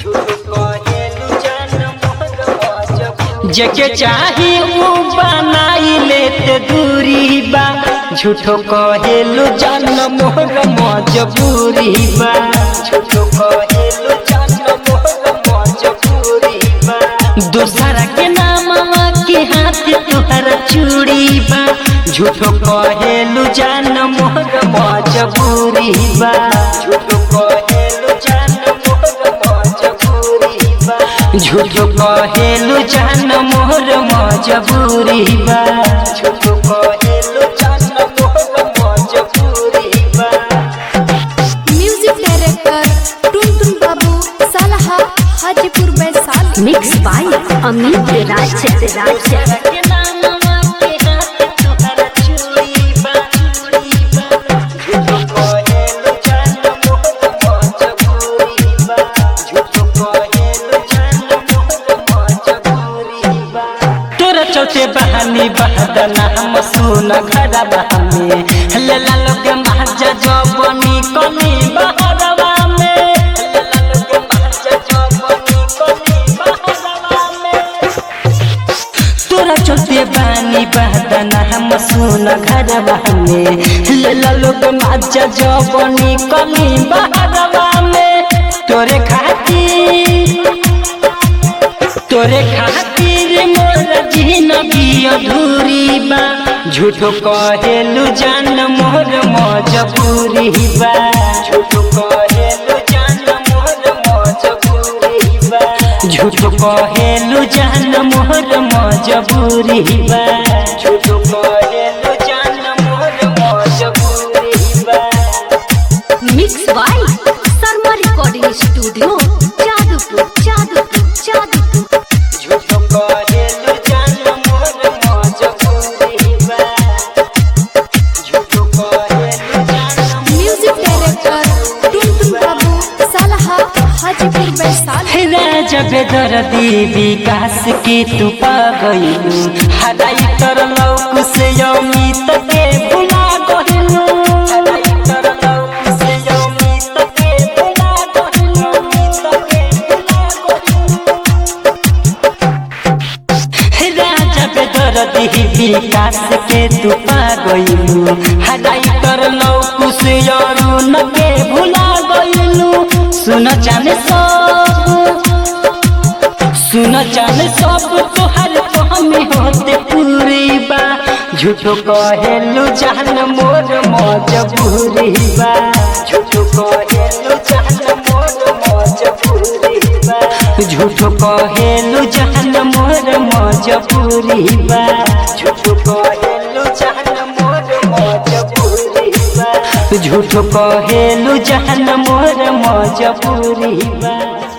जके चाही ऊ बनाई लेते दूरी बा झूठो कहेलु जान मोर मजबूरी बा झूठो कहेलु जान मोर मजबूरी बा दूसरा के नामवा के हाथ तुहरा चूड़ी बा झूठो कहेलु जान मोर मजबूरी बा झूठो कहेलु जान मोर मजबूरी बा झूठो कहेलु जान मोर मजबूरी बा झूठो कहेलु जान मोर मजबूरी बा म्यूजिक डायरेक्टर टुनटुन बाबू सालहा हाजीपुर वैशाली मिक्स बाय अमित राज राज के नामवा के हाथ तुहरा चूड़ी बा चूड़ी बा झूठो कहेलु जान मोर मजबूरी बा झूठो कहेलु जान मोर मजबूरी बा तोरा चलते बहानी बहदना हम सुन घरा बहमे लला लोग महाजा जबनी कनी बहरवा में लला लोग महाजा जबनी कनी बहरवा में तोरा चलते बानी बहदना हम सुन घरवा में लला लोग महाजा जबनी कनी बहरवा में तोरे खातिर तोरे खातिर मोर जिंदगी अधूरी बा झूठो कहेलु जान मोर मजबूरी बा झूठो कहेलु जान मोर मजबूरी बा झूठो कहेलु जान मोर मजबूरी बा झूठो कहेलु जान मोर मजबूरी बा mix by Sharma recording studio Jadupur Jadupur Jadupur झूठो कहेलु जान मोर मजबूरी बा झूठो कहेलु जान म्यूजिक डायरेक्टर टुनटुन बाबू सालहा हाजीपुर वैशाली राजा बेदर्दी विकास के तू पा गइलू हराई तर लौक से अमित के भुला गइलू हराई तर लौक से अमित के भुला गइलू अमित के भुला गइलू राजा बेदर्दी विकास के तू पा गइलू हराई तर लौक से अरुण के भुला गइलू सुन जाने सब सुन जाने सब तोहर हमें होते पूरी बा झूठो कहेलु जान मोर मजबूरी बा झूठो कहेलु जान मोर मजबूरी बा झूठो कहेलु जान मोर मजबूरी बा झूठो कहेलु जान मोर मजबूरी बा झूठो कहेलु जान मोर मजबूरी बा